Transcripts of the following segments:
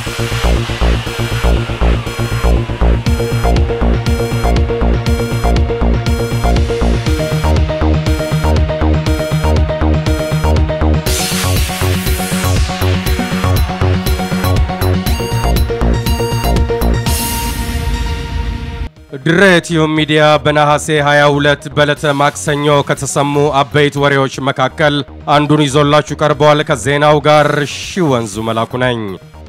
ድሬ ቲዩብ ሚዲያ በነሐሴ 22 በዕለተ ማክሰኞ ከተሰሙ አበይት ወሬዎች መካከል አንዱን ይዞላችሁ ቀርበዋል። ከዜናው ጋር ሺ ወንዙ መላኩ ነኝ።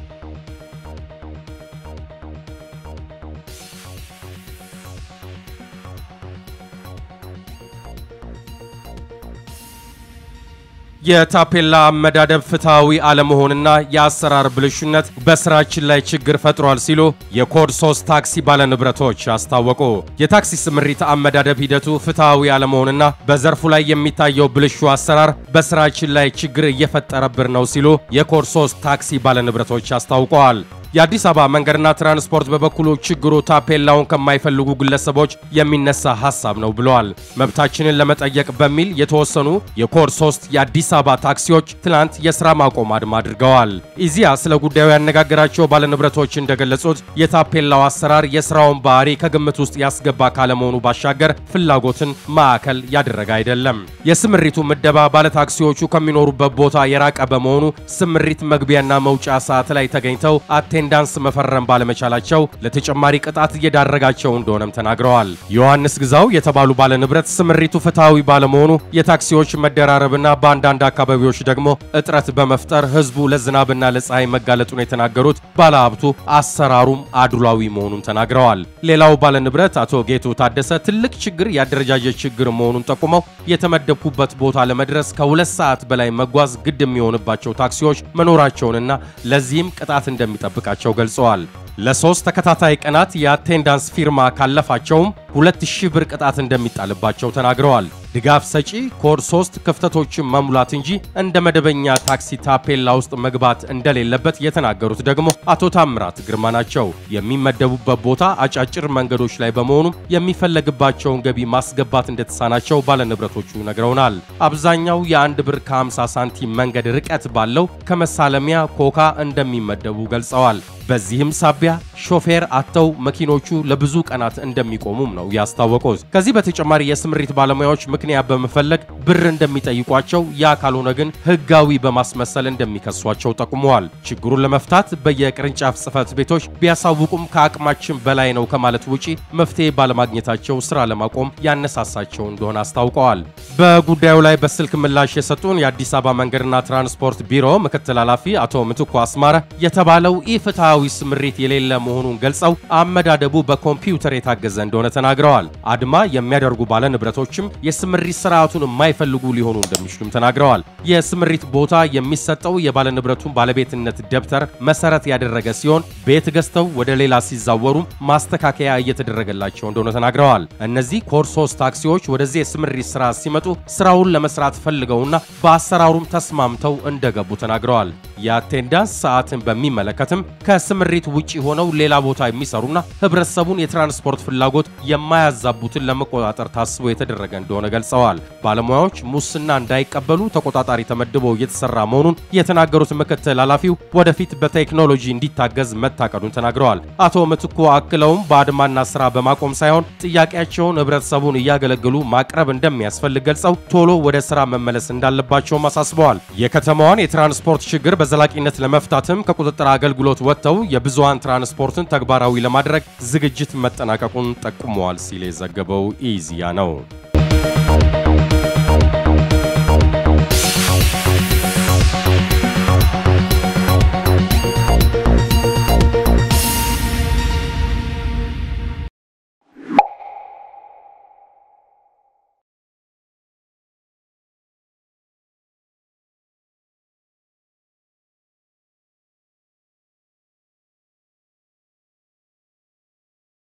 የታፔላ አመዳደብ ፍትሐዊ አለመሆንና የአሰራር ብልሹነት በስራችን ላይ ችግር ፈጥሯል ሲሉ የኮድ 3 ታክሲ ባለንብረቶች አስታወቁ። የታክሲ ስምሪት አመዳደብ ሂደቱ ፍትሐዊ አለመሆንና በዘርፉ ላይ የሚታየው ብልሹ አሰራር በስራችን ላይ ችግር እየፈጠረብን ነው ሲሉ የኮድ 3 ታክሲ ባለንብረቶች አስታውቀዋል። የአዲስ አበባ መንገድና ትራንስፖርት በበኩሉ ችግሩ ታፔላውን ከማይፈልጉ ግለሰቦች የሚነሳ ሐሳብ ነው ብለዋል። መብታችንን ለመጠየቅ በሚል የተወሰኑ የኮድ 3 የአዲስ አበባ ታክሲዎች ትናንት የሥራ ማቆም አድማ አድርገዋል። ኢዚያ ስለ ጉዳዩ ያነጋገራቸው ባለንብረቶች እንደገለጹት የታፔላው አሰራር የሥራውን ባህሪ ከግምት ውስጥ ያስገባ ካለመሆኑ ባሻገር ፍላጎትን ማዕከል ያደረገ አይደለም። የስምሪቱ ምደባ ባለታክሲዎቹ ከሚኖሩበት ቦታ የራቀ በመሆኑ ስምሪት መግቢያና መውጫ ሰዓት ላይ ተገኝተው አቴንዳንስ መፈረም ባለመቻላቸው ለተጨማሪ ቅጣት እየዳረጋቸው እንደሆነም ተናግረዋል። ዮሐንስ ግዛው የተባሉ ባለንብረት ስምሪቱ ፍትሐዊ ባለመሆኑ የታክሲዎች መደራረብና በአንዳንድ አካባቢዎች ደግሞ እጥረት በመፍጠር ሕዝቡ ለዝናብና ለፀሐይ መጋለጡን የተናገሩት ባለሀብቱ አሰራሩም አድሏዊ መሆኑን ተናግረዋል። ሌላው ባለንብረት አቶ ጌቱ ታደሰ ትልቅ ችግር የአደረጃጀት ችግር መሆኑን ጠቁመው የተመደብኩበት ቦታ ለመድረስ ከሁለት ሰዓት በላይ መጓዝ ግድ የሚሆንባቸው ታክሲዎች መኖራቸውንና ለዚህም ቅጣት እንደሚጠብቃቸው ገልጸዋል። ለሶስት ተከታታይ ቀናት የአቴንዳንስ ፊርማ ካለፋቸውም 2000 ብር ቅጣት እንደሚጣልባቸው ተናግረዋል። ድጋፍ ሰጪ ኮድ 3 ክፍተቶችን መሙላት እንጂ እንደ መደበኛ ታክሲ ታፔላ ውስጥ መግባት እንደሌለበት የተናገሩት ደግሞ አቶ ታምራት ግርማ ናቸው። የሚመደቡበት ቦታ አጫጭር መንገዶች ላይ በመሆኑም የሚፈለግባቸውን ገቢ ማስገባት እንደተሳናቸው ባለንብረቶቹ ነግረውናል። አብዛኛው የአንድ ብር ከ50 ሳንቲም መንገድ ርቀት ባለው ከመሳለሚያ ኮካ እንደሚመደቡ ገልጸዋል። በዚህም ሳቢያ ሾፌር አጥተው መኪኖቹ ለብዙ ቀናት እንደሚቆሙም ነው ያስታወቁት። ከዚህ በተጨማሪ የስምሪት ባለሙያዎች ምክንያት በመፈለግ ብር እንደሚጠይቋቸው፣ ያ ካልሆነ ግን ሕጋዊ በማስመሰል እንደሚከሷቸው ጠቁመዋል። ችግሩን ለመፍታት በየቅርንጫፍ ጽሕፈት ቤቶች ቢያሳውቁም ከአቅማችን በላይ ነው ከማለት ውጪ መፍትሄ ባለማግኘታቸው ስራ ለማቆም ያነሳሳቸው እንደሆነ አስታውቀዋል። በጉዳዩ ላይ በስልክ ምላሽ የሰጡን የአዲስ አበባ መንገድና ትራንስፖርት ቢሮ ምክትል ኃላፊ አቶ ምትኩ አስማረ የተባለው ኢፍትሐዊ ስምሪት የሌለ መሆኑን ገልጸው አመዳደቡ በኮምፒውተር የታገዘ እንደሆነ ተናግረዋል። አድማ የሚያደርጉ ባለንብረቶችም የስምሪት ስርዓቱን የማይፈልጉ ሊሆኑ እንደሚችሉም ተናግረዋል። የስምሪት ቦታ የሚሰጠው የባለንብረቱን ባለቤትነት ደብተር መሰረት ያደረገ ሲሆን ቤት ገዝተው ወደ ሌላ ሲዛወሩም ማስተካከያ እየተደረገላቸው እንደሆነ ተናግረዋል። እነዚህ ኮድ 3 ታክሲዎች ወደዚህ የስምሪት ስራ ሲመጡ ስራውን ለመስራት ፈልገውና በአሰራሩም ተስማምተው እንደገቡ ተናግረዋል። የአቴንዳንስ ሰዓትን በሚመለከትም ከስምሪት ውጪ ሆነው ሌላ ቦታ የሚሰሩና ህብረተሰቡን የትራንስፖርት ፍላጎት የማያዛቡትን ለመቆጣጠር ታስቦ የተደረገ እንደሆነ ገልጸዋል። ባለሙያዎች ሙስና እንዳይቀበሉ ተቆጣጣሪ ተመድቦ እየተሰራ መሆኑን የተናገሩት ምክትል ኃላፊው ወደፊት በቴክኖሎጂ እንዲታገዝ መታቀዱን ተናግረዋል። አቶ ምትኩ አክለውም በአድማና ስራ በማቆም ሳይሆን ጥያቄያቸውን ህብረተሰቡን እያገለገሉ ማቅረብ እንደሚያስፈልግ ገልጸው ቶሎ ወደ ስራ መመለስ እንዳለባቸውም አሳስበዋል። የከተማዋን የትራንስፖርት ችግር በዘላቂነት ለመፍታትም ከቁጥጥር አገልግሎት ወጥተው የብዙሃን ትራንስፖርትን ተግባራዊ ለማድረግ ዝግጅት መጠናቀቁን ጠቁመዋል ሲል የዘገበው ኢዜአ ነው።